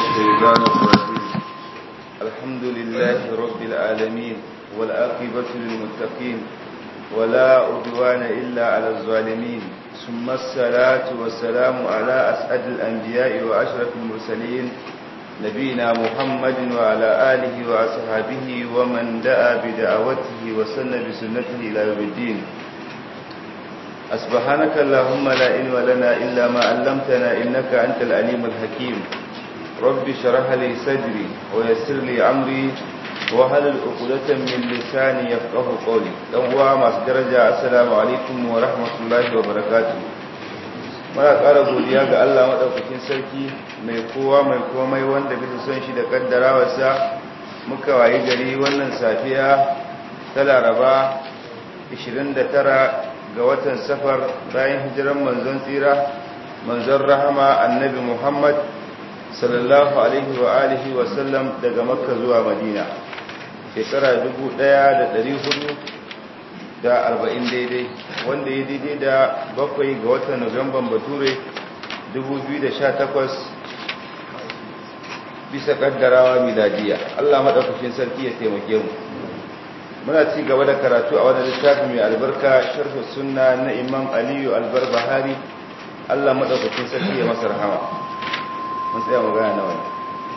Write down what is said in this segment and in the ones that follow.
الشيطان الرجيم الحمد لله رب العالمين والآقبة للمتقين ولا عدوان إلا على الظالمين ثم الصلاة والسلام على أسعد الأنبياء وأشرف المرسلين نبينا محمد وعلى آله وأصحابه ومن دعا بدعوته وسن بسنته إلى يوم الدين أسبحانك اللهم لا علم لنا إلا ما علمتنا إنك أنت العليم الحكيم رب شرح لي صدري ويسر لي أمري وهل العقدة من لساني يفقه قولي دوا ما درجة السلام عليكم ورحمة الله وبركاته muna ƙara godiya ga Allah maɗaukakin sarki mai kowa mai komai wanda bisa son shi da ƙaddarawarsa muka wayi gari wannan safiya ta laraba 29 ga watan safar bayan hijiran manzon tsira manzon rahama annabi muhammad sallallahu alaihi wa alihi wa sallam daga makka zuwa madina shekara 1440 daidai wanda ya daidai da bakwai ga watan nuwamban bature 2018 bisa kaddarawa miladiya allah maɗaukakin sarki ya taimake mu muna ci gaba da karatu a wani littafi mai albarka sharhu sunna na imam aliyu albar bahari allah maɗaukakin sarki ya masa rahama mun tsaya magana na wani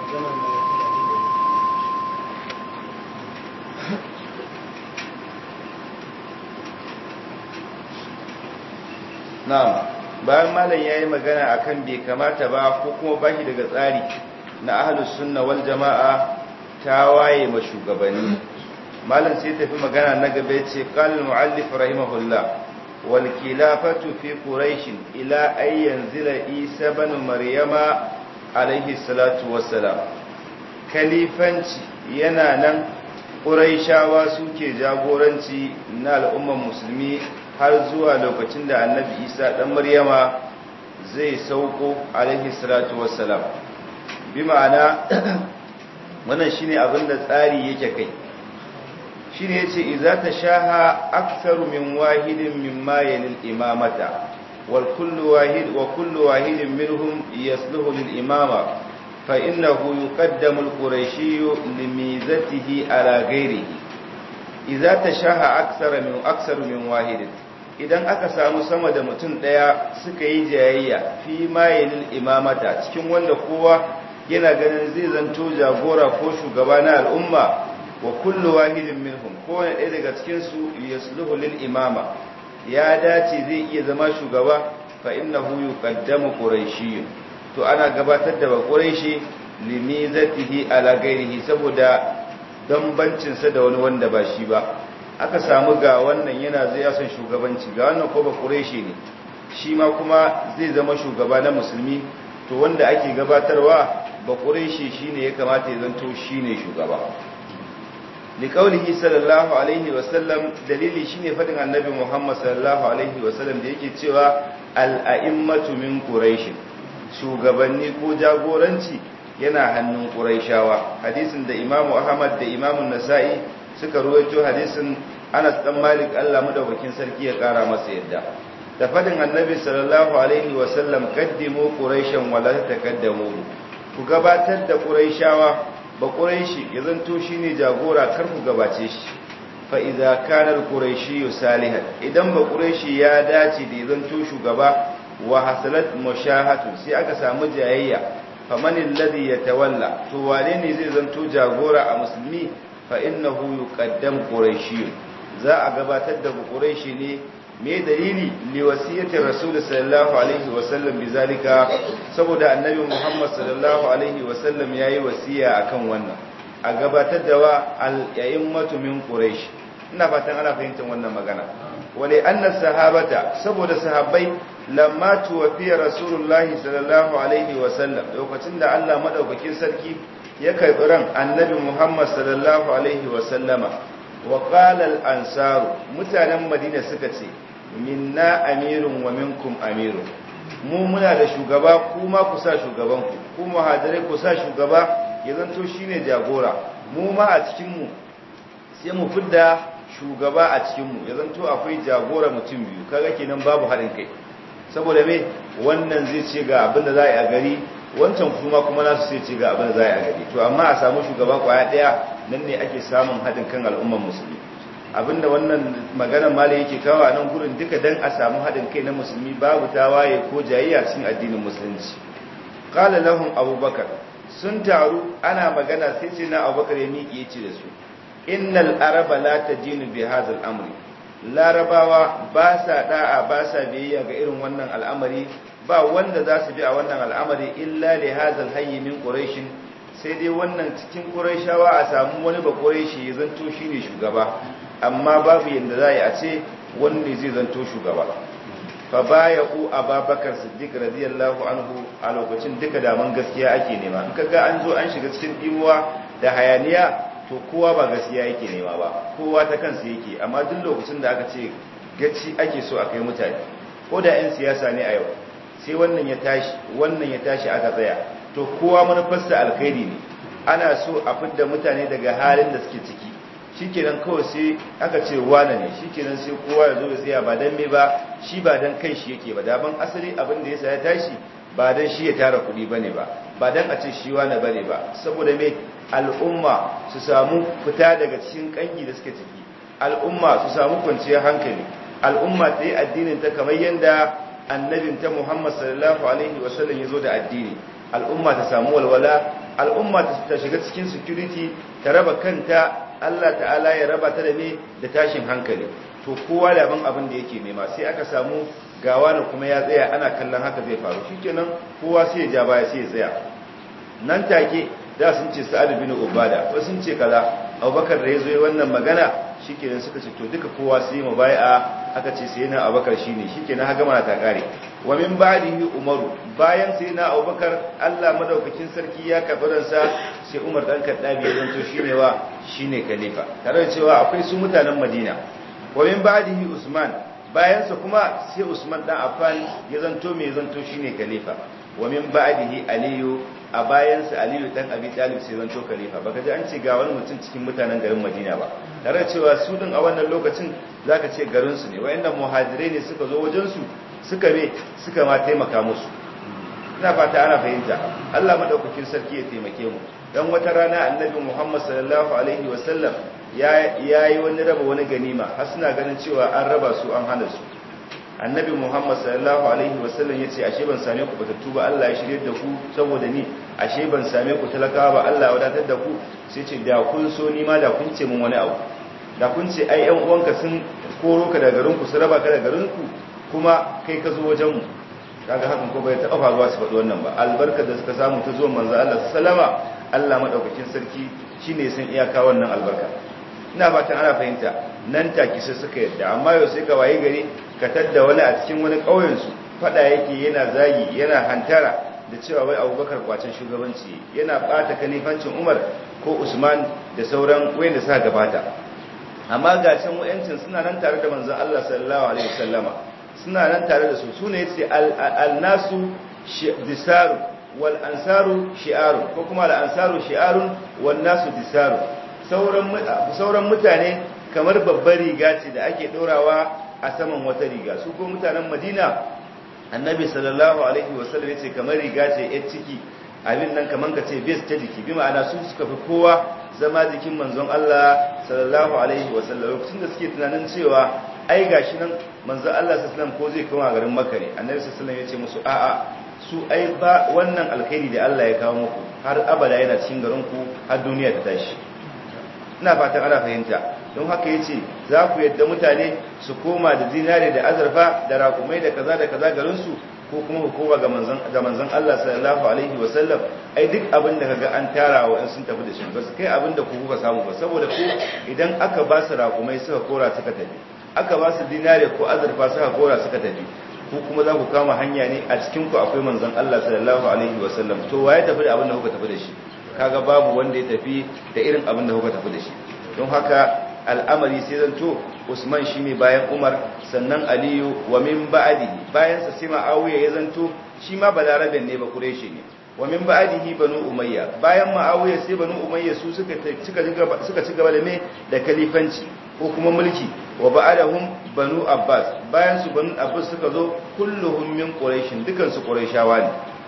na'am bayan malam yayi magana akan bai kamata ba ko kuma bashi daga tsari na ahlus sunna wal jamaa ta waye ma shugabanni malam sai tafi magana na gaba ce qala al-muallif rahimahullah wal khilafatu fi quraish ila ay yanzila isa ibn maryama alayhi salatu wassalam kalifanci yana nan quraishawa suke jagoranci na al'ummar musulmi har zuwa lokacin da annabi isa dan maryama zai sauko alayhi salatu wassalam bi ma'ana wannan shine abinda tsari yake kai shi ne ce iza ta shaha aksaru min wahidin min mayalil imamata wal kullu wahid wa kullu wahidin minhum yasluhu lil imama fa innahu yuqaddamu al qurayshi limizatihi ala ghairihi iza ta shaha aksara min aksaru min wahidin idan aka samu sama da mutum daya suka yi jayayya fi mayalil imamata cikin wanda kowa yana ganin zai zanto jagora ko shugaba na al'umma wa kullu wahidin minhum kowane ɗaya daga cikin su yasluhu lil imama ya dace zai iya zama shugaba fa innahu yuqaddamu quraishi to ana gabatar da quraishi limizatihi ala ghairihi saboda dambancin sa da wani wanda ba shi ba aka samu ga wannan yana zai yasan shugabanci ga wannan ko ba quraishi ne shi ma kuma zai zama shugaba na musulmi to wanda ake gabatarwa ba quraishi shine ya kamata ya zanto shine shugaba liƙaunihi sallallahu alaihi wasallam dalili shine faɗin annabi muhammad sallallahu alaihi wasallam da yake cewa al'a'immatu min quraish shugabanni ko jagoranci yana hannun quraishawa hadisin da imamu ahmad da imamu nasa'i suka ruwaito hadisin anas dan malik Allah madaukakin sarki ya kara masa yadda da faɗin annabi sallallahu alaihi wasallam qaddimu quraishan wala taqaddamu ku gabatar da quraishawa ba ƙuraishi ya zanto shi ne jagora kar ku gabace shi fa'iza kanar ƙuraishi yau salihan idan ba ƙuraishi ya dace da ya zanto shugaba wa hasalat mashahatu sai aka samu jayayya famanin ladi ya tawalla to wane ne zai zanto jagora a musulmi fa innahu yuqaddam ƙuraishi za a gabatar da ƙuraishi ne me dalili liwasiyatin rasul sallallahu alaihi wasallam bizalika saboda annabi muhammad sallallahu alaihi wasallam yayi wasiya akan wannan a gabatar da wa al-ya'immatu min quraish ina fatan ana fahimtar wannan magana wale anna sahabata saboda sahabbai lamma tuwafiya rasulullahi sallallahu alaihi wasallam lokacin da Allah madaukakin sarki ya karbi ran annabi muhammad sallallahu alaihi wasallama wa qala al-ansaru mutanen madina suka ce minna amirun wa minkum amirun mu muna da shugaba kuma ku sa shugabanku ku muhajirai ku sa shugaba ya zanto shine jagora mu ma a cikin mu sai mu fidda shugaba a cikin mu ya zanto akwai jagora mutum biyu kaga kenan babu haɗin kai saboda me wannan zai ce ga abin da za a yi a gari wancan kuma kuma nasu sai ce ga abin da za a gari to amma a samu shugaba kwaya daya nan ne ake samun haɗin kan al'umman musulmi abinda wannan maganar malai yake kawo a nan gurin duka dan a samu haɗin kai na musulmi babu tawaye ko jayayya cikin addinin musulunci qala lahum abubakar sun taru ana magana sai ce na abubakar ya miƙe ya ce da su innal araba la tajinu bi hadha amri larabawa ba sa da'a ba sa biyayya ga irin wannan al'amari ba wanda za su bi a wannan al'amari illa li hadha hayy min quraish sai dai wannan cikin quraishawa a samu wani ba quraishi ya zanto shine shugaba amma babu yanda za a ce wanda zai zanto shugaba fa baya'u ababakar siddiq radiyallahu anhu a lokacin duka daman gaskiya ake nema in kaga an zo an shiga cikin dimuwa da hayaniya to kowa ba gaskiya yake nema ba kowa ta kansa yake amma duk lokacin da aka ce gaci ake so a kai mutane ko da 'yan siyasa ne a yau sai wannan ya tashi wannan ya tashi aka tsaya to kowa manufarsa alkhairi ne ana so a fidda mutane daga halin da suke ciki shikenan kawai sai aka ce wane ne shikenan sai kowa ya zo ya tsaya ba dan me ba shi ba dan kai shi yake ba daban asali abin da yasa ya tashi ba dan shi ya tara kuɗi bane ba ba dan a ce shi wane bane ba saboda me al'umma su samu fita daga cikin kangi da suke ciki al'umma su samu kwanciyar hankali al'umma ta yi addinin ta kamar yadda annabin ta Muhammad sallallahu alaihi wasallam ya zo da addini al'umma ta samu walwala al'umma ta shiga cikin security ta raba kanta Allah ta'ala ya raba ta da me da tashin hankali to kowa da ban abin da yake nema sai aka samu gawa na kuma ya tsaya ana kallon haka zai faru shikenan kowa sai ya ja baya sai ya tsaya nan take da sun ce sa'ad bin ubada ko sun ce kaza abubakar da yazo yi wannan magana shikenan suka ce to duka kowa sai mu bai'a aka ce sai na abubakar shine shikenan haka mana ta kare wa min ba'dihi umaru bayan sai na abubakar Allah madaukakin sarki ya karɓi sa sai umar dan kaddabi ya zanto shine wa shine khalifa tare da cewa akwai su mutanen madina wa min ba'dihi usman bayan sa kuma sai usman dan affan ya zanto mai zanto shine khalifa wa min ba'dihi aliyu a bayansa aliyu dan abi talib sai zanto khalifa baka ji an ce ga wani mutum cikin mutanen garin madina ba tare da cewa su din a wannan lokacin zaka ce garin su ne wayannan muhajirai ne suka zo wajen su suka me suka ma taimaka musu ina fata ana fahimta Allah madaukakin sarki ya taimake mu dan wata rana annabi Muhammad sallallahu alaihi wasallam ya yayi wani raba wani ganima har suna ganin cewa an raba su an hana su annabi muhammad sallallahu alaihi wasallam ya ce ashe ban same ku batattu ba Allah ya shirye da ku saboda ni ashe ban same ku talakawa ba Allah ya wadatar da ku sai ce da kun so ni ma da kun ce mun wani abu da kun ce ai ƴan uwanka sun koro ka daga garin ku su raba ka daga garin ku kuma kai ka zo wajen mu kaga hakan ko bai taɓa faruwa su faɗi wannan ba albarkar da suka samu ta zuwan manzo Allah sallama Allah madaukakin sarki shine san iyaka wannan albarka ina fatan ana fahimta nan take sai suka yadda amma yau sai ka waye gari ka tadda wani a cikin wani ƙauyen su fada yake yana zagi yana hantara da cewa wai Abubakar kwacin shugabanci yana bata kalifancin Umar ko Usman da sauran wayanda suka gabata amma ga can wayancin suna nan tare da manzon Allah sallallahu alaihi wasallama suna nan tare da su sune yace al-nasu disaru wal ansaru shi'arun ko kuma al ansaru shi'arun wan nasu disaru sauran mutane kamar babbar riga ce da ake ɗorawa a saman wata riga su ko mutanen madina annabi sallallahu alaihi wasallam ya ce kamar riga ce yar ciki abin nan kamar ka ce bes ta jiki bi ma'ana su suka fi kowa zama jikin manzon Allah sallallahu alaihi wasallam lokacin da suke tunanin cewa ai gashi nan manzon Allah sallallahu alaihi wasallam ko zai koma garin Makka ne annabi sallallahu alaihi wasallam ya ce musu a'a su ai ba wannan alkhairi da Allah ya kawo muku har abada yana cikin garin ku har duniya ta tashi ina fatan ana fahimta don haka ya ce za ku yadda mutane su koma da zinare da azurfa da rakumai da kaza da kaza garinsu ko kuma hukuma ga manzan Allah sallallahu alaihi wasallam ai duk abin da kaga an tara wa in sun tafi da shi ba su kai abin da ku kuka samu ba saboda ku idan aka ba su rakumai suka kora suka tafi aka ba su dinare ko azurfa suka kora suka tafi ku kuma za ku kama hanya ne a cikin ku akwai manzan Allah sallallahu alaihi wasallam to waye tafi da abin da kuka tafi da shi kaga babu wanda ya tafi da irin abin da kuka tafi da shi don haka al'amari sai zanto Usman shine bayan Umar sannan Aliyu wa min ba'dihi bayan sa sai Muawiya ya zanto shi ma balaraben ne ba Quraishi ne wa min ba'dihi banu Umayya bayan Muawiya sai banu Umayya su suka suka suka ci gaba da me da kalifanci ko kuma mulki wa ba'dahum banu Abbas bayan su banu Abbas suka zo kulluhum min Quraish dukan su Qurayshawa ne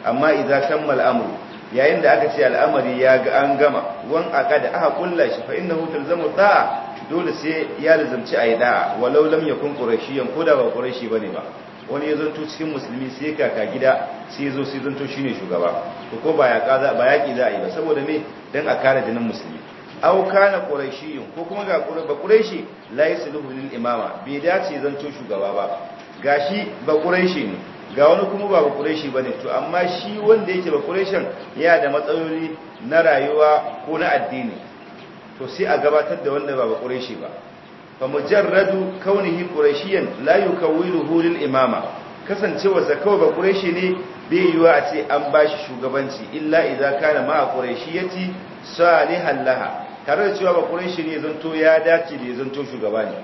amma idza kammal amru yayin da aka ce al'amari ya ga an gama wan aqada aka kulla shi fa innahu talzamu da'a dole sai ya lazamci ayi da'a walau lam yakun qurayshiyan ko da ba qurayshi bane ba wani ya zanto cikin musulmi sai kaka gida sai zo sai zanto shine shugaba to ko ba ya kaza ba yaki za a yi ba saboda me dan a kare jinin musulmi aw kana qurayshiyyun ko kuma ga ba qurayshi la yasluhu lil imama bai dace zanto shugaba ba gashi ba qurayshi ne ga wani kuma ba qurayshi bane to amma shi wanda yake ba qurayshin ya da matsaloli na rayuwa ko na addini to sai a gabatar da wanda ba qurayshi ba fa mujarradu kaunihi qurayshiyan la yukawwiluhu lil imama kasancewa zakawa ba qurayshi ne bai yiwa a ce an bashi shugabanci illa idza kana ma qurayshiyati salihan laha tare da cewa ba qurayshi ne zanto ya dace da zanto shugaba ne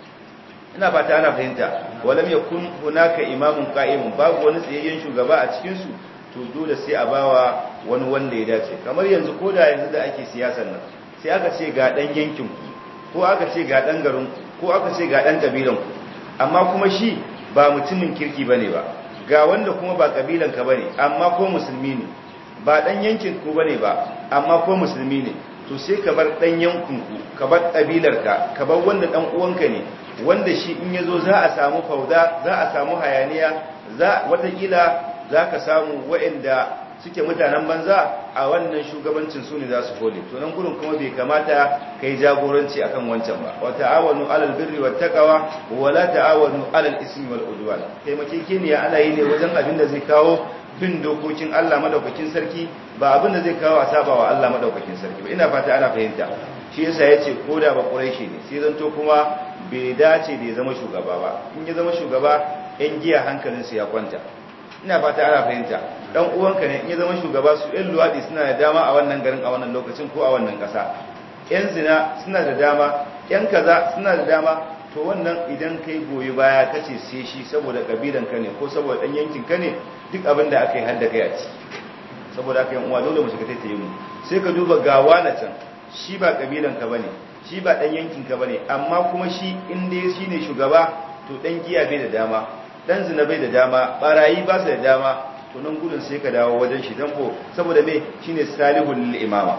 ina fata ana fahimta walam yakun hunaka imamun qa'imun babu wani tsayayyen shugaba a cikin su to dole sai a bawa wani wanda ya dace kamar yanzu ko da yanzu da ake siyasar nan sai aka ce ga dan yankin ku ko aka ce ga dan garin ku ko aka ce ga dan kabilan ku amma kuma shi ba mutumin kirki bane ba ga wanda kuma ba kabilan ka bane amma ko musulmi ne ba dan yankin ku bane ba amma ko musulmi ne to sai ka bar dan yankin ku ka bar kabilar ka ka bar wanda dan uwanka ne wanda shi in yazo za a samu fauda za a samu hayaniya za watakila za ka samu waɗanda suke mutanen banza a wannan shugabancin su ne za su kone to nan gurin kuma bai kamata kai jagoranci akan wancan ba wa ta'awanu alal birri wat taqwa wa la ta'awanu alal ismi wal udwan taimakekeniya ana yi ne wajen abin da zai kawo bin dokokin Allah madaukakin sarki ba abin da zai kawo a sabawa Allah madaukakin sarki ba ina fata ana fahimta shi yasa yace koda ba quraishi ne sai zanto kuma bai dace da ya zama shugaba ba in ya zama shugaba yan giya hankalinsu ya kwanta ina fata ana fahimta dan uwanka ne in ya zama shugaba su yan luwadi suna da dama a wannan garin a wannan lokacin ko a wannan kasa yan zina suna da dama yan kaza suna da dama to wannan idan kai goyi baya kace sai shi saboda kabilan ka ne ko saboda dan yankin ka ne duk abin da aka yi har da kai a ci saboda aka yi uwa dole mu shiga taitaye mu sai ka duba gawa na can shi ba kabilan ka bane shi ba dan yankin ka bane amma kuma shi in dai shine shugaba to dan giya bai da dama dan zina bai da dama barayi ba su da dama to nan gudun sai ka dawo wajen shi dan ko saboda me shine salihul lil imama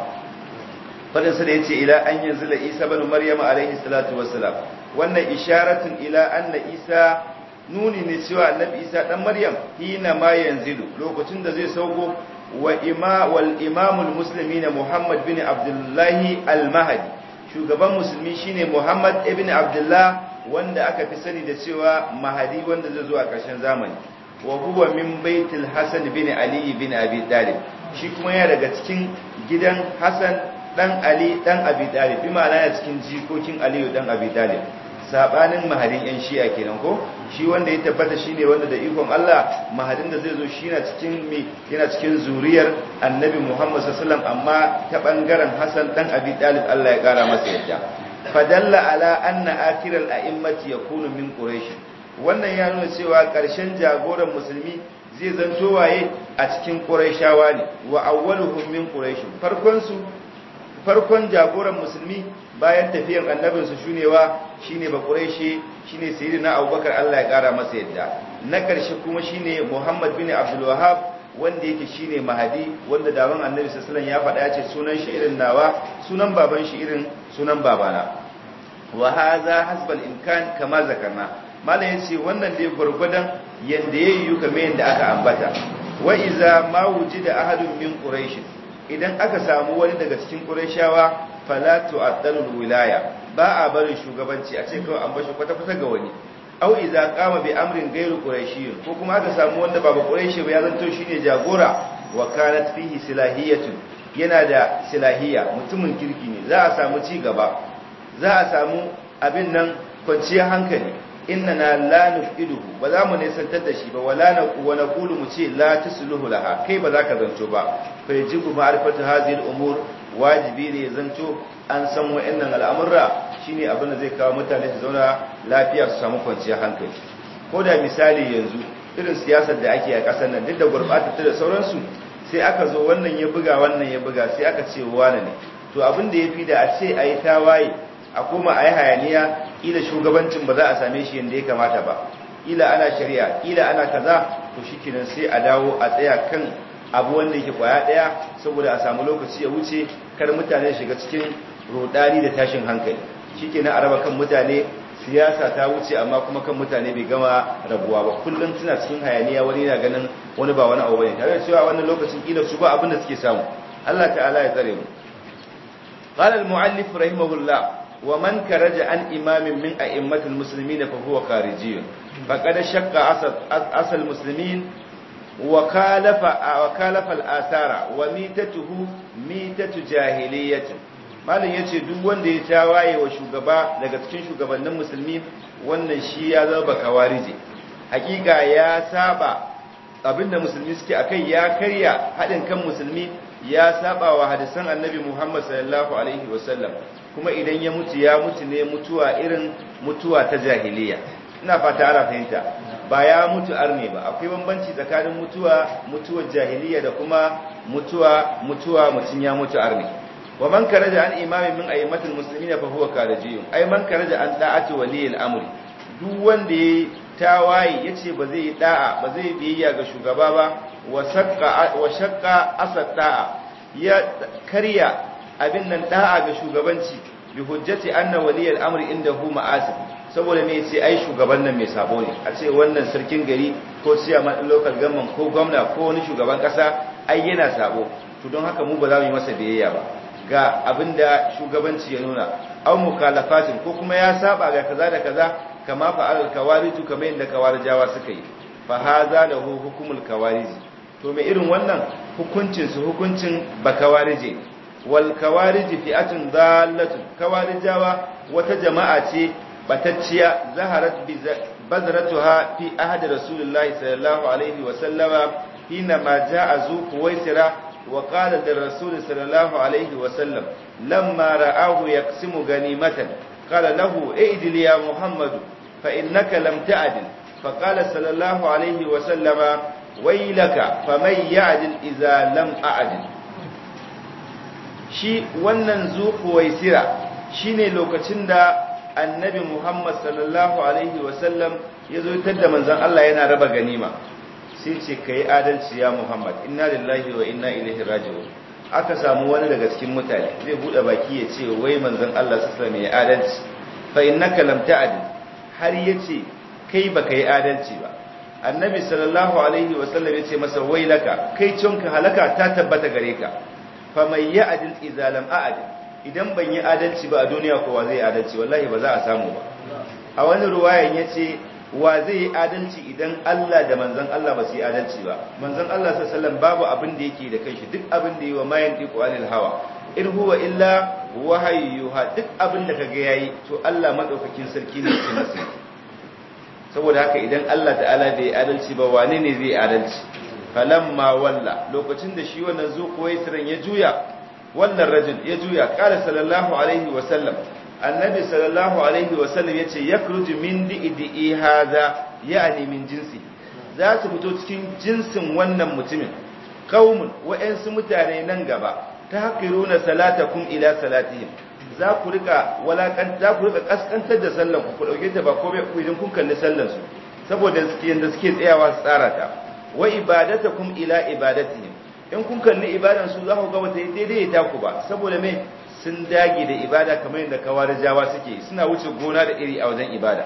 fadin sa da yace ila an yanzila isa ibn maryam alaihi salatu wassalam wannan isharatun ila anna isa nuni ne cewa annabi isa dan maryam hina ma yanzilu lokacin da zai sauko wa ima wal imamul muslimin muhammad bin abdullahi al mahdi shugaban musulmi shine muhammad ibn abdullah wanda aka fi sani da cewa mahadi wanda zai zo a ƙarshen zamani wa huwa min baitul hasan bin ali bin abi talib shi kuma ya daga cikin gidan hasan dan ali dan abi talib bi ma'ana ya cikin jikokin ali dan abi talib sabanin mahadin yan shi'a kenan ko shi wanda ya tabbata shine wanda da ikon Allah mahadin da zai zo shi na cikin mi yana cikin zuriyar annabi Muhammad sallallahu alaihi wasallam amma ta bangaren hasan dan abi talib Allah ya kara masa yadda fadalla ala anna akiral a'immati yakunu min quraish wannan ya nuna cewa ƙarshen jagoran musulmi zai zanto waye a cikin quraishawa ne wa awwaluhum min quraish farkon su farkon jagoran musulmi bayan tafiyar annabin su shunewa shine ba quraishi shine sayyidina abubakar Allah ya kara masa yadda na ƙarshe kuma shine muhammad bin abdul wahhab wanda yake shine mahadi wanda dawan annabi sallallahu alaihi wasallam ya faɗa ya ce sunan shi irin nawa sunan baban shi irin sunan babana wa hadha hasbal imkan kama zakarna malam yace wannan dai gurgudan yanda yayi kamar yanda aka ambata wa iza ma wujida ahadun min quraish idan aka samu wani daga cikin qurayshawa fala tu'addalul wilaya ba a barin shugabanci a ce kawai an bashi kwata-kwata ga wani au iza qama bi amrin ghairu qurayshiyyin ko kuma aka samu wanda ba qurayshi ba ya zanto shine jagora wa kanat fihi silahiyatun yana da silahiyya mutumin kirki ne za a samu ci gaba za a samu abin nan kwanciyar hankali innana la nufiduhu ba za mu nisantar da shi ba wala na wa naqulu mu ce la tusluhu laha kai ba za ka zanto ba fa yajibu ma'rifatu hadhihi al-umur wajibi ne zanto an san wa'annan al'amurra shine abin da zai kawo mutane su zauna lafiya su samu kwanciyar hankali ko da misali yanzu irin siyasar da ake a ƙasar nan duk da gurɓata da sauransu sai aka zo wannan ya buga wannan ya buga sai aka ce wane ne to abin da ya fi da a ce a yi tawaye a koma a yi hayaniya ila shugabancin ba za a same shi yadda ya kamata ba ila ana shari'a ila ana kaza to shi kenan sai a dawo a tsaya kan abu wanda yake kwaya daya saboda a samu lokaci ya wuce kar mutane shiga cikin rodani da tashin hankali shikenan a raba kan mutane siyasa ta wuce amma kuma kan mutane bai gama rabuwa ba kullum suna cikin hayaniya wani yana ganin wani ba wani abu bane tare da cewa wannan lokacin kila su ba abin da suke samu Allah ta'ala ya tsare mu قال المؤلف رحمه الله ومن كرج عن إمام من أئمة المسلمين فهو خارجي فقد شق أصل المسلمين وكالف وكالف الآثار وميتته ميتة جاهلية malin ya ce duk wanda ya tawaye wa shugaba daga cikin shugabannin musulmi wannan shi ya zama kawarije hakika ya saba abinda musulmi suke akai ya karya haɗin kan musulmi ya saba wa hadisan annabi Muhammad sallallahu alaihi wasallam kuma idan ya mutu ya mutu ne mutuwa irin mutuwa ta jahiliya ina fata ana fahimta ba ya mutu arne ba akwai bambanci tsakanin mutuwa mutuwar jahiliya da kuma mutuwa mutuwa mutun ya mutu arne wa man karaja an imamin min ayyimatul muslimin fa huwa karajiyun ay man karaja an da'ati waliyil amri duk wanda ya tawaye yace ba zai da'a ba zai biyayya ga shugaba ba wa shakka asad da'a ya karya abin nan da'a ga shugabanci bi hujjati anna waliyal amri indahu ma'asib saboda me sai ai shugaban nan mai sabo ne a ce wannan sarkin gari ko chairman local government ko gwamna ko wani shugaban kasa ai yana sabo to don haka mu ba za mu yi masa biyayya ba ga abinda shugabanci ya nuna aw mukalafatin ko kuma ya saba ga kaza da kaza kama fa'al kawaritu kamar yadda kawarijawa suka yi fa hadha lahu hukumul kawariji to mai irin wannan hukuncin su hukuncin bakawarije wal kawariji fi'atun dallatun kawarijawa wata jama'a ce batacciya zaharat bi bazratuha fi ahd rasulullahi sallallahu alaihi wa sallama hina ma ja'a zu kuwaisira wa qala lir rasul sallallahu alaihi wa sallam lamma ra'ahu yaqsimu ganimatan qala lahu a'dil ya muhammad fa innaka lam ta'dil فقال صلى الله عليه وسلم ويلك فمن يعدل إذا لم أعدل shi wannan zuhuwaisira shine lokacin da annabi Muhammad sallallahu alaihi wasallam ya zo da manzon Allah yana raba ganima sai ce kai adalci ya Muhammad inna lillahi wa inna ilaihi raji'un aka samu wani daga cikin mutane zai bude baki ya ce wai manzon Allah sallallahu alaihi wasallam ya adalci fa innaka lam ta'dil har yace kai baka yi adalci ba annabi sallallahu alaihi wasallam ya ce masa wailaka kai cinka halaka ta tabbata gare ka fa mai ya adil idza lam a'dil idan ban yi adalci ba a duniya kowa zai adalci wallahi ba za a samu ba a wani ruwayan yace wa zai yi adalci idan Allah da manzon Allah ba su yi adalci ba manzon Allah sallallahu alaihi wasallam babu abin da yake da kanshi duk abin da yi wa mayan diku anil hawa in huwa illa wahayyuha duk abin da kaga yayi to Allah madaukakin sarki ne ke masa saboda haka idan Allah ta'ala bai adalci ba wane ne zai adalci falamma walla lokacin da shi wannan zuquwaisiran ya juya wannan rajul ya juya qala sallallahu alaihi wa sallam annabi sallallahu alaihi wa sallam yace yakruju min di'i hadha yani min jinsi za su fito cikin jinsin wannan mutumin qaumun wa'ansu mutane nan gaba tahqiruna salatakum ila salatihim za ku rika walakan za ku rika kaskantar da sallan ku ku dauke ta ba komai ku idan kun kalli sallan su saboda suke yanda suke tsayawa su tsara ta wa ibadatakum ila ibadatihim in kun kalli ibadan su za ku ga wata daidai ta ku ba saboda me sun dage da ibada kamar yadda kawarijawa suke suna wuce gona da iri a wajen ibada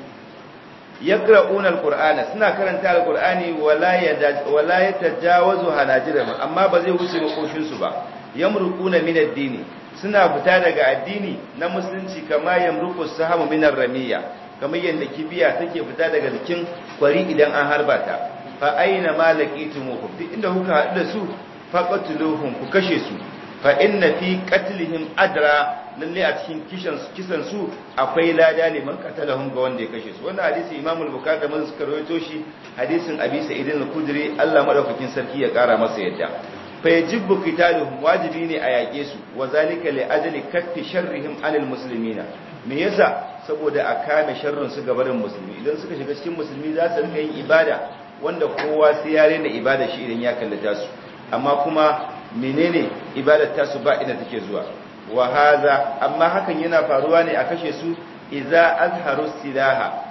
yaqra'una alqur'ana suna karanta alqur'ani wala yada wala yatajawazu hanajirahum amma ba zai wuce makoshin su ba yamruquna min ad-dini suna fita daga addini na musulunci kama yamruqu sahamu min ar-ramiya kamar yadda kibiya take fita daga jikin kwari idan an harba ta fa aina malakitumuhum duk inda kuka haɗu da su faqatuluhum ku kashe su fa inna fi qatlihim adra lalle a cikin kishan kisan su akwai lada liman qatalahum ga wanda ya kashe su wannan hadisi Imam al-Bukhari da Muslim suka rawaito shi hadisin Abi Sa'id al-Khudri Allah madaukakin sarki ya kara masa yadda fa yajibu qitaluhum wajibi ne a yake su wa zalika li ajli kaffi sharrihim anil muslimina me yasa saboda a kame sharrin su gabarin musulmi idan suka shiga cikin musulmi za su rika yin ibada wanda kowa sai ya rena ibada shi idan ya kallata su amma kuma menene ibadar tasu ba ina take zuwa wa haza amma hakan yana faruwa ne a kashe su idza azharu silaha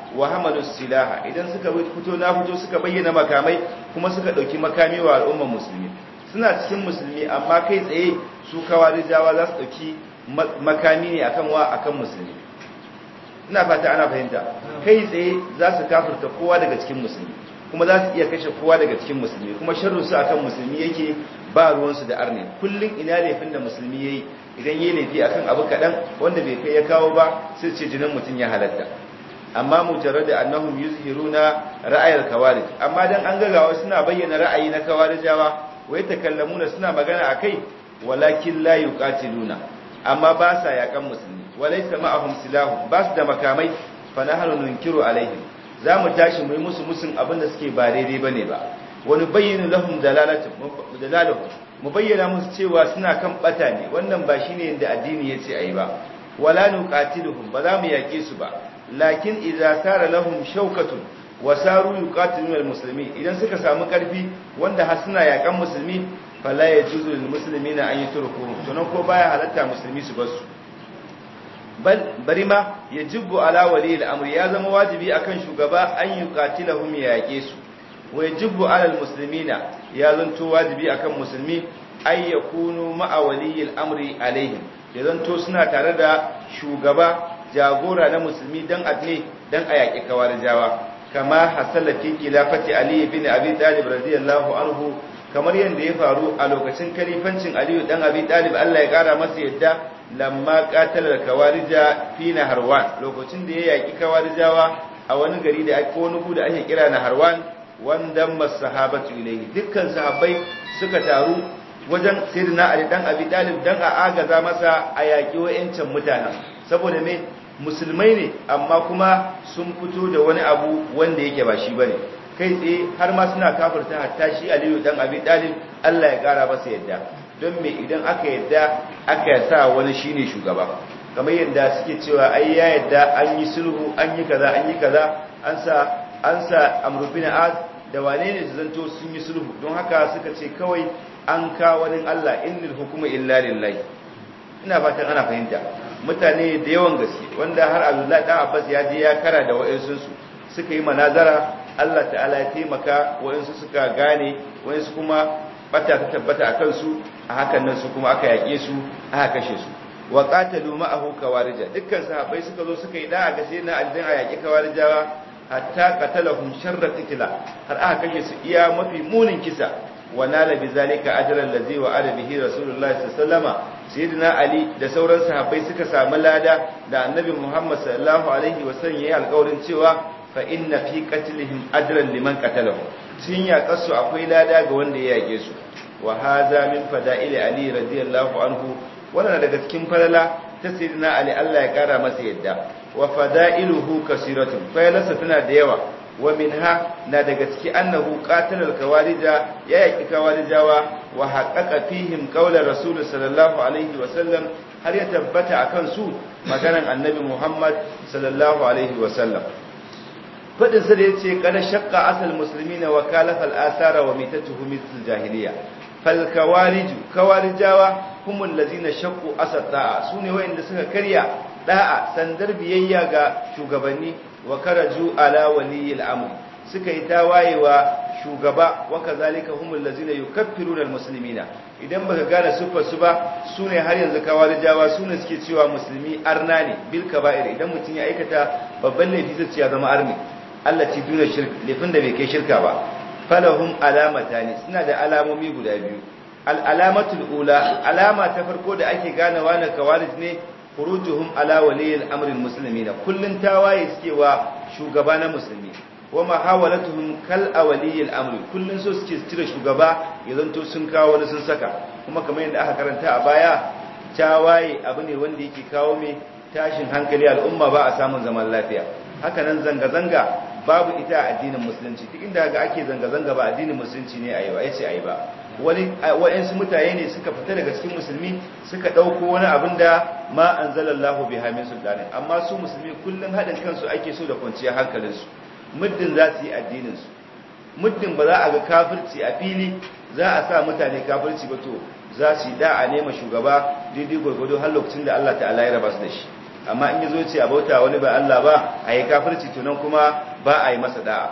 wa hamalus silaha idan suka fito na fito suka bayyana makamai kuma suka dauki makami wa al'ummar musulmi suna cikin musulmi amma kai tsaye su kawarijawa za su dauki makami ne akan wa akan musulmi ina fata ana fahimta kai tsaye za su kafirta kowa daga cikin musulmi kuma za su iya kashe kowa daga cikin musulmi kuma sharru su akan musulmi yake ba ruwansu da arne kullum ina laifin da musulmi yayi idan yayi laifi akan abu kadan wanda bai kai ya kawo ba sai ce jinin mutum ya halatta amma mujarrad da annahum yuzhiruna ra'ayal kawarij amma dan an gagawa suna bayyana ra'ayi na kawarijawa wai takallamuna suna magana akai walakin la yuqatiluna amma ba sa yakan musulmi walaysa ma'ahum silahu ba su da makamai fa nahnu nunkiru alaihim za mu tashi mu yi musu musun abin da suke ba daidai ba ne ba wani bayyana lahum dalalahu mu bayyana musu cewa suna kan bata ne wannan ba shine yadda addini ya ce a yi ba wala nuqatiluhum ba za mu yaƙe su ba lakin idza sara lahum shawkatun wa saru yuqatiluna almuslimin idan suka samu karfi wanda har suna yaƙan musulmi fala yajuzu lil muslimina an yutrukuhum to nan ko baya halatta musulmi su bar su bari ma ya jibbu ala wali al'amri ya zama wajibi akan shugaba an yi katilahum ya yake su wa ya jibbu ala musulmina ya zanto wajibi akan musulmi ay yakunu ma'a wali al'amri alaihim ya zanto suna tare da shugaba jagora na musulmi dan adne dan a yaƙi kawarijawa kama hasala fi khilafati ali ibn abi talib radiyallahu anhu kamar yadda ya faru a lokacin kalifancin aliyu dan abi talib Allah ya kara masa yadda lamma qatalar kawarija fi naharwan lokacin da ya yaki kawarijawa a wani gari da ake wani da ake kira naharwan wanda masahabatu ilayhi dukkan sahabbai suka taru wajen sayyidina ali dan abi talib dan a agaza masa a yaki wayancan mutanen saboda me musulmai ne amma kuma sun fito da wani abu wanda yake ba shi bane kai tsaye har ma suna kafirta hatta shi aliyu dan abi talib Allah ya kara masa yadda don me idan aka yadda aka sa wani shine shugaba kamar yadda suke cewa ai ya yadda an yi sulhu an yi kaza an yi kaza an sa an sa amru bin az da wane ne su zanto sun yi sulhu don haka suka ce kawai an ka wani Allah innal hukuma illa lillahi ina fatan ana fahimta mutane da yawan gaske wanda har Abdullahi dan Abbas ya je ya kara da wa'ansu su suka yi manazara Allah ta'ala ya taimaka wa'ansu suka gane wa'ansu kuma bata ta tabbata a kansu a hakan nan su kuma aka yaƙe su aka kashe su wa qatalu ma'ahu kawarija dukkan sahabbai suka zo suka yi da ga sai na aljin a yaƙi kawarijawa hatta qatalahum sharra qitla har aka kashe su iya mafi munin kisa wa nala bi zalika ajran allazi wa ala bihi rasulullahi sallallahu alaihi wasallama sayyidina ali da sauran sahabbai suka samu lada da annabi muhammad sallallahu alaihi wasallam yayi alƙawarin cewa fa inna fi qatlihim ajran liman qatalahu sun yaƙa su akwai lada ga wanda ya yaƙe su wa hadha min fada'ili ali radiyallahu anhu wannan daga cikin falala ta sayyidina ali Allah ya kara masa yadda wa fada'iluhu kasiratun fayalarsa tana da yawa wa minha na daga ciki annahu qatala al-kawarija ya yaki kawarijawa wa haqqaqa fihim qawla rasul sallallahu alaihi wa sallam har ya tabbata akan su maganan annabi Muhammad sallallahu alaihi wa sallam fadin sa da yace kada shaqqa asal muslimina wa kalafa al-athara wa mitatuhu mithl jahiliya fal kawariju kawarijawa humul ladina shaqqu asad da'a sune wayanda suka karya da'a sandar biyayya ga shugabanni wa karaju ala waliyil amr suka yi tawayewa shugaba wa kazalika humul ladina yukaffiruna almuslimina idan baka gane sufar su ba sune har yanzu kawarijawa sune suke cewa musulmi arna ne bil kaba'ir idan mutun ya aikata babban laifi zai ya zama arni Allah ci duna shirk laifin da bai kai shirka ba falahum alamatani suna da alamomi guda biyu al-alamatul ula alama ta farko da ake ganawa na kawarij ne furujuhum ala waliyil amril muslimina kullun tawaye suke wa shugaba na musulmi wa mahawalatuhum kal awliyil amri kullun so suke cire shugaba ya zanto sun kawo wani sun saka kuma kamar yadda aka karanta a baya tawaye abu ne wanda yake kawo mai tashin hankali al'umma ba a samun zaman lafiya haka nan zanga zanga babu ita a addinin musulunci duk inda ga ake zanga zanga ba addinin musulunci ne a yi ba yace a yi ba wani wa'yansu mutane ne suka fita daga cikin musulmi suka ɗauko wani abin da ma an zalallahu bi hamin sultanin amma su musulmi kullum haɗin kansu ake so da kwanciyar hankalinsu muddin za su yi addininsu muddin ba za a ga kafirci a fili za a sa mutane kafirci ba to za su yi da'a nema shugaba daidai gwargwado har lokacin da Allah ta'ala ya raba su da shi amma in yazo ce a bauta wani ba Allah ba a yi kafirci to nan kuma ba a yi masa da'a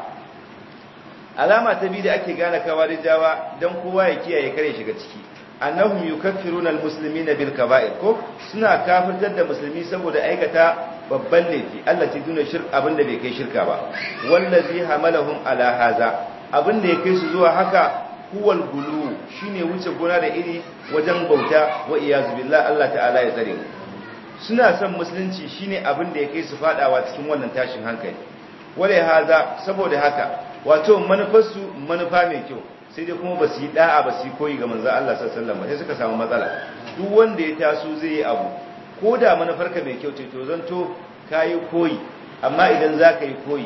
alama ta biyu da ake gane kawarijawa dan kowa ya kiyaye kare shiga ciki annahum yukaffiruna almuslimina bil kaba'ir ko suna kafirtar da musulmi saboda aikata babban laifi Allah ta duna shirk abinda bai kai shirka ba wallazi hamalahum ala haza abinda ya kai su zuwa haka huwal gulu shine wuce gona da iri wajen bauta wa iyazu billah Allah ta'ala ya tsare suna son musulunci shine abinda ya kai su fadawa cikin wannan tashin hankali wale haza saboda haka wato manufarsu manufa mai kyau sai dai kuma ba su yi da'a ba su yi koyi ga manzan Allah sallallahu alaihi sai suka samu matsala duk wanda ya taso zai yi abu ko da manufarka mai kyau ce to zanto kayi koyi amma idan za ka yi koyi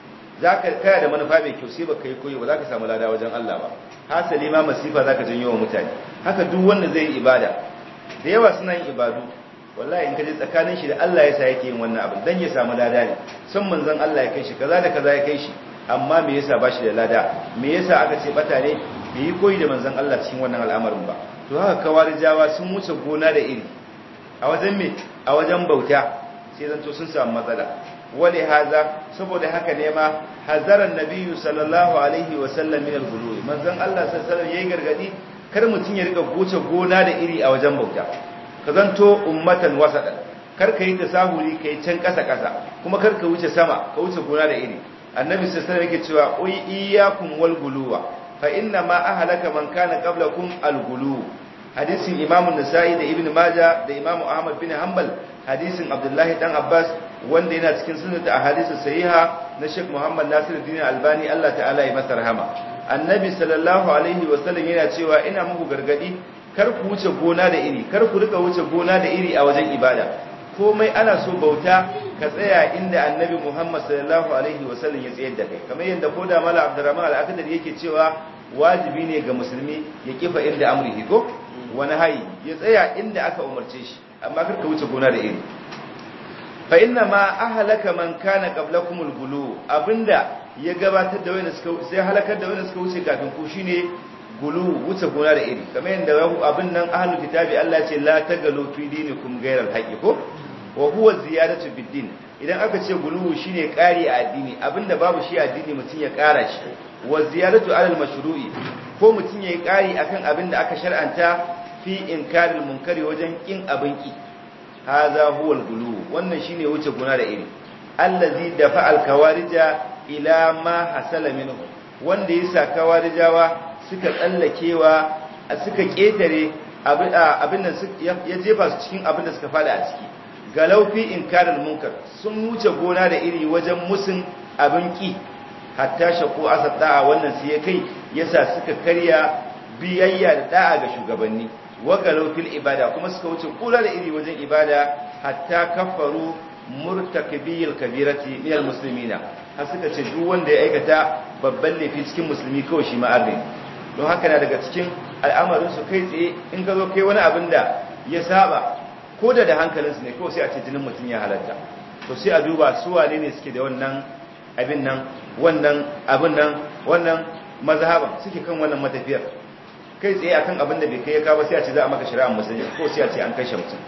za ka kaya da manufa mai kyau sai ba ka yi koyi ba za ka samu lada wajen Allah ba hasali ma masifa za ka janyo wa mutane haka duk wanda zai yi ibada da yawa suna yin ibadu wallahi in ka je tsakanin shi da Allah ya sa yake yin wannan abin dan ya samu lada ne san manzon Allah ya kai shi kaza da kaza ya kai shi amma me yasa ba shi da lada me yasa aka ce bata ne bai yi koyi da manzon Allah cikin wannan al'amarin ba to haka kawarijawa sun wuce gona da iri a wajen me a wajen bauta sai zanto sun samu matsala wale haza saboda haka ne ma hazaran nabiyyu sallallahu alaihi wa sallam min al-ghuluwi manzon Allah sallallahu alaihi wasallam yayi gargadi kar mutun ya rika goce gona da iri a wajen bauta ka zanto ummatan wasadan kar ka yi tasahuli kai can kasa kasa kuma kar ka wuce sama ka wuce gona da iri annabi sallallahu alaihi yake cewa uy iyyakum wal guluwa fa inna ma ahlaka man kana qablakum al gulu hadisin imamu nasa'i da ibnu majah da imamu ahmad bin hanbal hadisin abdullahi dan abbas wanda yana cikin sunnat ahadith sahiha na sheikh muhammad nasiruddin albani Allah ta'ala ya masa rahama annabi sallallahu alaihi wasallam yana cewa ina muku gargadi kar ku wuce gona da iri kar ku rika wuce gona da iri a wajen ibada komai ana so bauta ka tsaya inda annabi Muhammad sallallahu alaihi wasallam ya tsayar da kai kamar yadda ko da mala Abdurrahman al-Akhdari yake cewa wajibi ne ga musulmi ya kifa inda amrihi ko wani hayi ya tsaya inda aka umarce shi amma kar ka wuce gona da iri fa inna ma ahlaka man kana qablakum al-gulu abinda ya gabatar da wani suka sai halakar da wani suka wuce kafin ku shine gulu wuce gona da iri kamar yadda abin nan ahlul kitabi Allah ce la tagalu fi dinikum ghayra al ko wa huwa ziyadatu bid din idan aka ce gulu shine ƙari a addini abinda babu shi a addini mutun ya ƙara shi wa ziyadatu alal mashru'i ko mutun yayi ƙari akan abinda aka shar'anta fi inkaril munkari wajen kin abin ki hadha huwa al-gulu wannan shine wuce gona da iri allazi dafa al-kawarija ila ma hasala minhu wanda yasa kawarijawa suka tsallakewa suka ketare abin da ya jefa su cikin abin da suka fada a ciki galaufi inkarul munkar sun wuce gona da iri wajen musun abin ki hatta shaku asad da'a wannan sai ya kai yasa suka karya biyayya da da'a ga shugabanni wa galaufil ibada kuma suka wuce gona da iri wajen ibada hatta kafaru murtakibiyil kabirati minal muslimina har suka ce duk wanda ya aikata babban laifi cikin musulmi kawai shi ma'arri don haka na daga cikin al'amarinsu kai tsaye in ka zo kai wani abin da ya saba ko da da hankalinsu ne kawai sai a ce jinin mutum ya halatta to sai a duba su wane ne suke da wannan abin nan wannan abin nan wannan mazhaban suke kan wannan matafiyar kai tsaye akan abin da bai kai ya kawo sai a ce za a maka shari'a musulmi ko sai a ce an kashe mutum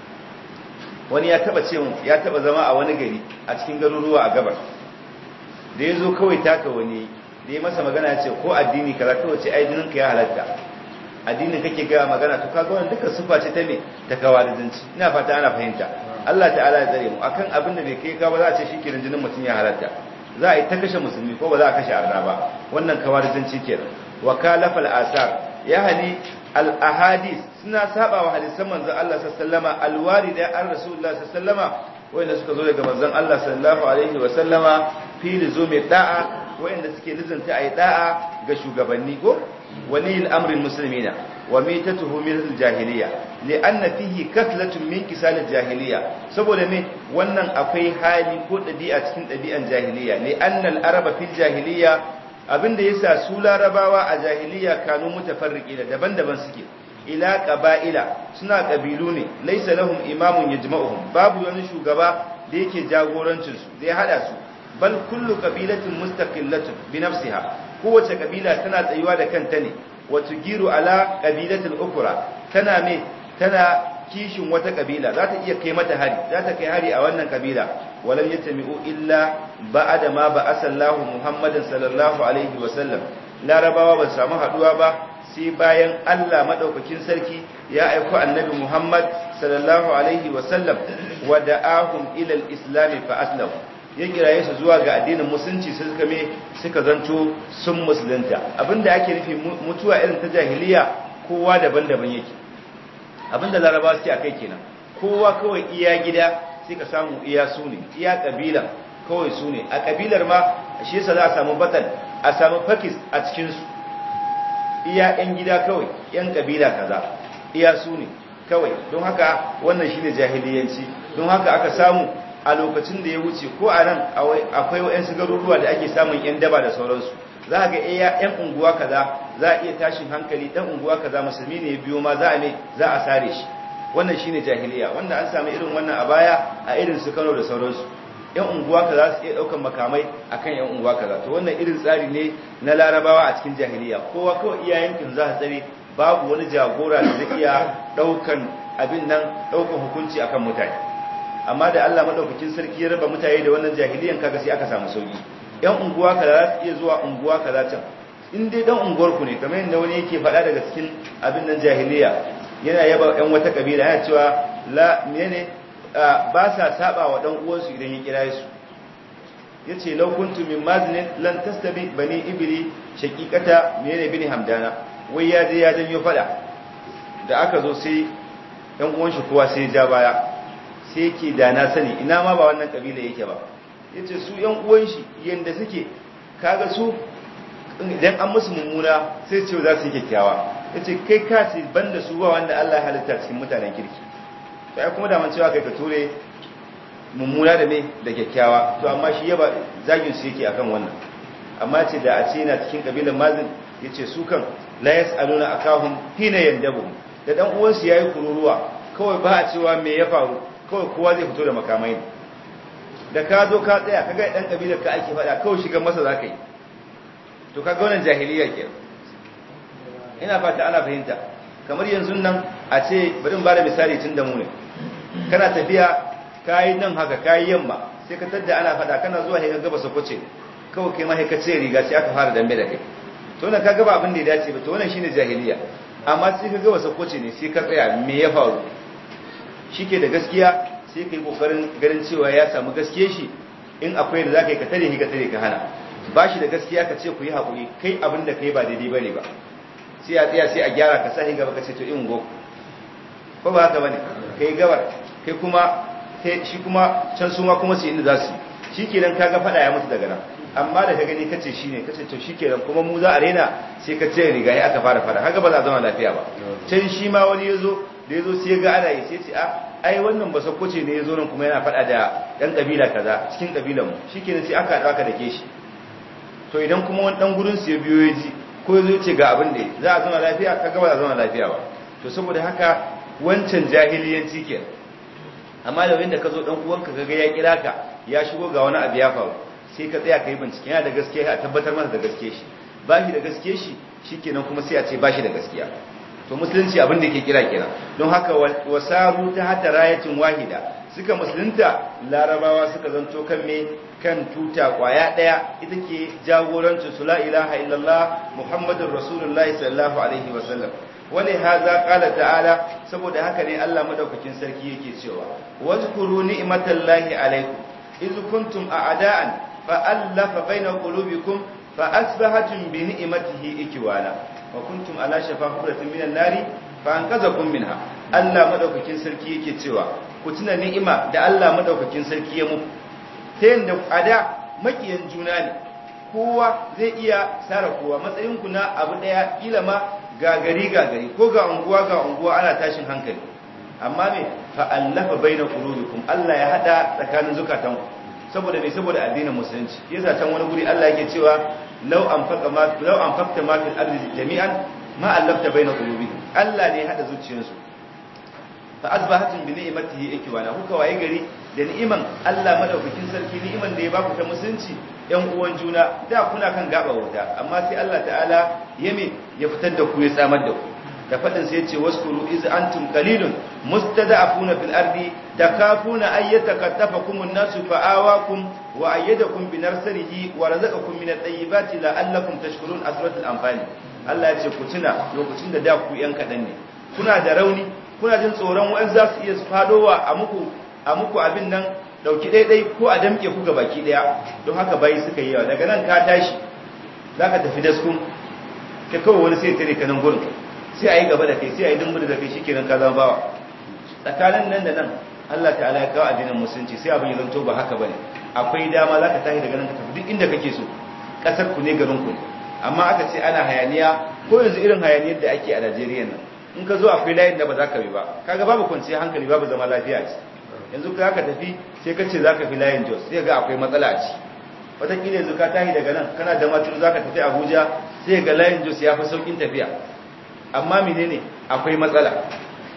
wani ya taba ce ya taba zama a wani gari a cikin garuruwa a gabar da ya zo kawai taka wani da ya masa magana ce ko addini kaza kawai ce ai jininka ya halatta addinin kake ga magana to kaga wannan dukkan sufa ce ta me ta kawarizanci ina fata ana fahimta Allah ta'ala ya tsare mu akan abin da bai kai ka ba za a ce shikenan jinin mutum ya halatta za a yi ta kashe musulmi ko ba za a kashe arna ba wannan kawarizanci kenan wa kalafal asar ya hali al ahadith suna saba wa hadisan manzon Allah sallallahu alaihi wasallama alwarida an rasulullah sallallahu alaihi wasallama wanda suka zo daga manzon Allah sallallahu alaihi wasallama fi lizumi da'a wanda suke lizanta ayi da'a ga shugabanni ko wali al-amri muslimina wa mitatuhu min al-jahiliya li'anna fihi kaslatun min kisal al-jahiliya saboda me wannan akwai hali ko dabi'a cikin dabi'an jahiliya li'anna al-araba fil jahiliya abinda yasa su larabawa a jahiliya kanu mutafarriqina daban-daban suke ila qaba'ila suna kabilu ne laysa lahum imamun yajma'uhum babu wani shugaba da yake jagorancin su da ya hada su bal kullu qabilatin mustaqillatun bi nafsiha kowace kabila tana tsayuwa da kanta ne wa tugiru ala qabilatil ukra tana me tana kishin wata kabila za ta iya kai mata hari za ta kai hari a wannan kabila walam yatami'u illa ba'da ma ba'asallahu muhammadin sallallahu alaihi wa sallam larabawa ba samu haduwa ba sai bayan Allah madaukakin sarki ya aiko annabi Muhammad sallallahu alaihi wa sallam wa da'ahum ila al-islam fa aslamu ya kiraye su zuwa ga addinin musulunci sai suka me suka zanto sun musulunta abinda ake nufi mutuwa irin ta jahiliya kowa daban-daban yake abinda laraba suke akai kenan kowa kawai iya gida sai ka samu iya su ne iya kabila kawai su ne a kabilar ma shi yasa za a samu batal a samu fakis a cikin su iya yan gida kawai yan kabila kaza iya su ne kawai don haka wannan shine jahiliyanci don haka aka samu a lokacin da ya wuce ko a nan akwai wa'yansu garuruwa da ake samun 'yan daba da sauransu za a ga iya 'yan unguwa kaza za a iya tashin hankali ɗan unguwa kaza musulmi ne biyo ma za a ne za a sare shi wannan shine jahiliya wanda an sami irin wannan a baya a irin su kano da sauransu 'yan unguwa kaza su iya ɗaukan makamai akan 'yan unguwa kaza to wannan irin tsari ne na larabawa a cikin jahiliya kowa kawai iya yankin za a tsare babu wani jagora da zai iya ɗaukan abin nan ɗaukan hukunci akan mutane amma da Allah madaukakin sarki ya raba mutane da wannan jahiliyan kaga sai aka samu sauki yan unguwa kaza za su iya zuwa unguwa kaza can in dai dan unguwar ku ne kamar yadda wani yake faɗa daga cikin abin nan jahiliya yana yaba yan wata kabila yana cewa la menene ba sa saba wa dan uwansu idan ya kira su yace law kuntum min maznin lan tastabi bani ibli shaqiqata menene bin hamdana wai ya je ya janyo faɗa da aka zo sai yan uwan shi kowa sai ya ja baya sai yake da na sani ina ma ba wannan kabila yake ba yace su yan uwan shi yanda suke kaga su idan an musu mummuna sai ce za su yi kyakkyawa yace kai ka ce banda su ba wanda Allah ya halitta cikin mutanen kirki to ai kuma da man cewa kai ka ture mummuna da me da kyakkyawa to amma shi yaba zagin su yake akan wannan amma ce da a ce yana cikin kabilan mazin yace su kan la yasaluna akahum hina yandabu da dan uwansu yayi kururuwa kawai ba a cewa me ya faru kawai kowa zai fito da makamai ne da ka zo ka tsaya ka ga dan kabilar ka ake faɗa kawai shiga masa za ka yi to ka ga wannan jahiliya ke ina fata ana fahimta kamar yanzu nan a ce bari ba da misali tun da mu ne kana tafiya kayi nan haka kayi yamma sai ka tadda ana faɗa kana zuwa sai ka gaba sakwace kawai kai ma sai ka ce riga sai aka fara dambe da kai to nan ka gaba abin da ya dace ba to wannan shine jahiliya amma sai ka gaba sakwace ne sai ka tsaya me ya faru shike da gaskiya sai ka yi kokarin ganin cewa ya samu gaskiye shi in akwai da za ka yi ka tare ka tare ka hana ba shi da gaskiya ka ce ku yi haƙuri kai abin da ka yi ba daidai ba ne ba sai a tsaya sai a gyara ka sahi gaba ka ce to in go ko ba haka ba ne ka yi gabar kai kuma shi kuma can su ma kuma su inda za su shi kenan ka ga faɗa ya mutu daga nan amma da ka gani ka ce shi ne ka ce to shi kenan kuma mu za a rena sai ka ce riga ya aka fara faɗa haka ba za a zama lafiya ba can shi ma wani ya zo da ya zo sai ga ana yi sai ce a ai wannan ba sakwace ne ya zo nan kuma yana faɗa da ɗan ƙabila kaza cikin ƙabilan mu shi kenan sai aka aka dake shi to idan kuma wani ɗan gurin su ya biyo ya ji ko ya zo ce ga abin da za a zama lafiya ka ga ba za a zama lafiya ba to saboda haka wancan jahiliyanci ke amma da wanda ka zo ɗan uwanka ka ga ya kira ka ya shigo ga wani abu ya faru sai ka tsaya ka yi bincike yana da gaskiya a tabbatar masa da gaskiya shi ba shi da gaskiya shi shikenan kuma sai a ce ba shi da gaskiya to musulunci abin da ke kira kira don haka wasaru ta hata rayatin wahida suka musulunta larabawa suka zanto kan me kan tuta kwaya daya ita ke jagorancin su la ilaha illallah muhammadur rasulullahi sallallahu alaihi wasallam wani haza qala ta'ala saboda haka ne Allah madaukakin sarki yake cewa wazkuru ni'matallahi alaikum iz kuntum a'da'an fa allafa baina qulubikum fa asbahatum bi ni'matihi ikwana wa kuntum ala shafa hufratin minan nari fa anqazakum minha Allah madaukakin sarki yake cewa ku tuna ni'ima da Allah madaukakin sarki ya muku ta yanda ada makiyan juna ne kowa zai iya sara kowa matsayin ku na abu daya kila ma gagari gagari ko ga unguwa ga unguwa ana tashin hankali amma me fa allafa baina qulubikum Allah ya hada tsakanin zukatanku saboda me saboda addinin musulunci yasa can wani guri Allah yake cewa law anfaqa ma law anfaqta ma fil ardi jami'an ma allafta baina qulubihim Allah ne ya hada zuciyarsu fa asbahatum bi ni'matihi ikwana kuka waye gari da ni'iman Allah madaukakin sarki ni'iman da ya baku ta musulunci yan uwan juna da kuna kan gaba wuta amma sai Allah ta'ala ya me ya fitar da ku ya tsamar da ku da fadin sai yace waskuru iz antum qalilun mustada'afuna fil ardi takafuna ay yatakatafakum an-nasu fa'awakum wa ayyadakum bi nasrihi wa razaqakum min at-tayyibati la'allakum tashkurun asratul anfal Allah ya ce ku tuna lokacin da da ku yan kadan ne kuna da rauni kuna jin tsoron wa'an za su iya fadowa a muku a muku abin nan dauki daidai ko a damke ku baki daya don haka bayi suka yi yawa daga nan ka tashi zaka tafi daskun ka kawai wani sai tare ka nan gurin sai a yi gaba da kai sai a yi dumbu da kai shikenan ka zama bawa tsakanin nan da nan Allah ta'ala ya kawo addinin musulunci sai abin ya zanto ba haka bane akwai dama zaka tashi daga nan ka tafi duk inda kake so kasar ku ne garin ku amma aka ce ana hayaniya ko yanzu irin hayaniyar da ake a Najeriya nan in ka zo akwai layin da ba za ka bi ba kaga babu kwanciyar hankali babu zama lafiya ce yanzu ka ka tafi sai ka ce za ka fi layin jos sai ga akwai matsala a ci wataƙila yanzu ka tahi daga nan kana da maturu za ka tafi abuja sai ga layin jos ya fi sauƙin tafiya amma menene akwai matsala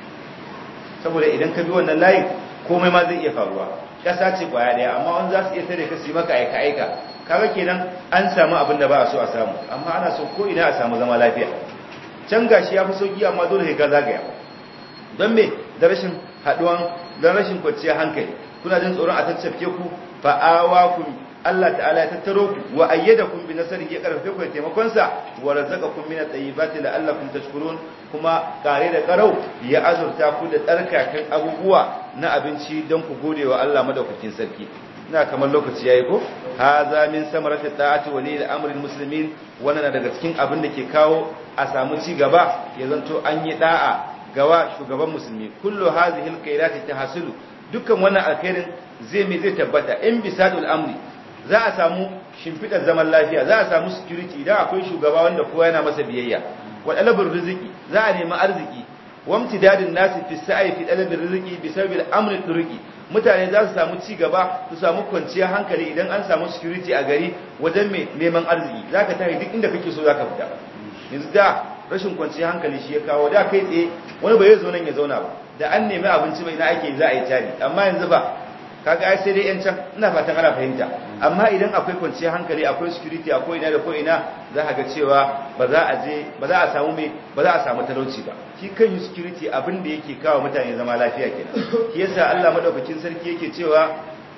saboda idan ka bi wannan layin komai ma zai iya faruwa ƙasa ce kwaya ɗaya amma wani za su iya tare ka su yi maka aika aika kaga kenan an samu abin da ba a so a samu amma ana so ko ina a samu zama lafiya can gashi ya fi sauki amma dole ka zagaya don me da rashin haduwan don rashin kwanciyar hankali kuna jin tsoron a tattafke ku fa'awa ku Allah ta'ala ya tattaro ku wa ayyadakum bi nasrihi ya karfafe ku da taimakon sa wa razaqakum min at-tayyibati la'allakum tashkurun kuma kare da karau ya azurta ku da tsarkakan abubuwa na abinci don ku gode wa Allah madaukakin sarki ina kamar lokaci yayi ko haza min samarati ta'ati wa lil amri muslimin wannan daga cikin abin da ke kawo a samu ci gaba ya zanto an yi da'a gawa shugaban musulmi kullu hadhihi alkhairati tahsulu dukkan wannan alkhairin zai me zai tabbata in bisadul amri za a samu shimfidar zaman lafiya za a samu security idan akwai shugaba wanda kowa yana masa biyayya wa dalabur rizqi za a nemi arziki wamtidadin nasi fi sa'i fi dalabir rizqi bi sababil amri turqi mutane za su samu ci gaba su samu kwanciyar hankali idan an samu security a gari wajen mai neman arziki zaka tafi duk inda kake so zaka fita yanzu da rashin kwanciyar hankali shi ya kawo da kai tsaye wani bai zo nan ya zauna ba da an nemi abinci mai na ake za a yi tari amma yanzu ba kaga ai sai dai yan can ina fatan ana fahimta amma idan akwai kwanciyar hankali akwai security akwai ina da ko ina za ka ga cewa ba za a je ba za a samu mai ba za a samu talauci ba shi kan yi security abin da yake kawo mutane zama lafiya kenan shi yasa Allah madaukakin sarki yake cewa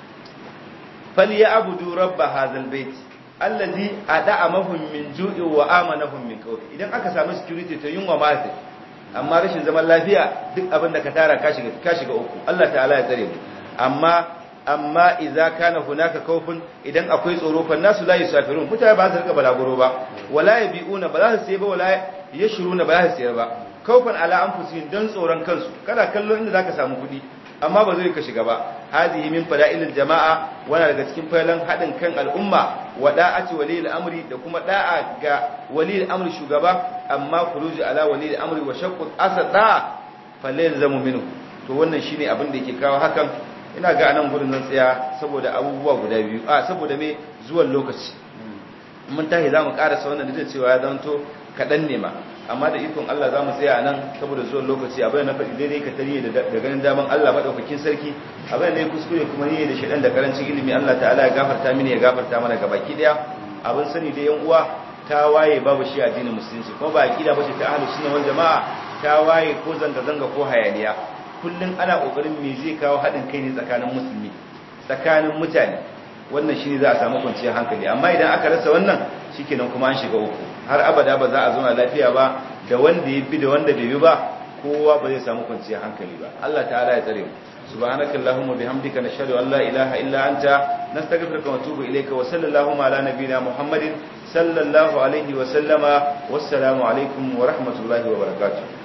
falyabudu rabb hadzal bait allazi ada'amahum min ju'i wa amanahum min khawf idan aka samu security to yunwa ma sai amma rashin zaman lafiya duk abin da ka tara ka shiga ka shiga uku Allah ta'ala ya tsare mu amma amma idza kana hunaka khawfun idan akwai tsoro fa nasu la yusafirun mutane ba su rika balaguro ba wala yabiuna ba za su sai ba wala yashruna ba za su sayar ba khawfan ala anfusihim dan tsoron kansu kana kallon inda zaka samu kuɗi amma ba zai ka shiga ba hadihi min fada'ilil jama'a wana daga cikin failan hadin kan al'umma wa da'ati waliyil amri da kuma da'a ga waliyil amri shugaba amma khuruji ala waliyil amri wa shaqqu asada falayzamu minhu to wannan shine abin da yake kawo hakan ina ga anan gurin zan tsaya saboda abubuwa guda biyu a saboda me zuwan lokaci mun tahi zamu karasa wannan da cewa ya zanto kadan ne ma amma da ikon Allah za mu tsaya nan saboda zuwan lokaci abin na faɗi daidai ka tarihi da ganin daman Allah maɗaukakin sarki abin da ya kuskure kuma ni da shaɗan da karancin ilimi Allah ta'ala ya gafarta mini ya gafarta mana ga baki ɗaya abin sani da yan uwa ta waye babu shi addinin musulunci kuma ba aqida bace ta ahlus sunna wal jamaa ta waye ko zanga zanga ko hayaniya kullun ana kokarin me zai kawo haɗin kai ne tsakanin musulmi tsakanin mutane wannan shine za a samu kwanciyar hankali amma idan aka rasa wannan shikenan kuma an shiga uku har abada ba za a zauna lafiya ba da wanda ya bi da wanda bai bi ba kowa ba zai samu kwanciyar hankali ba Allah ta'ala ya tsare mu subhanaka allahumma bihamdika nashhadu an la ilaha illa anta nastaghfiruka wa natubu ilayka wa sallallahu ala nabiyyina muhammadin sallallahu alaihi wa sallama wassalamu alaikum wa rahmatullahi wa barakatuh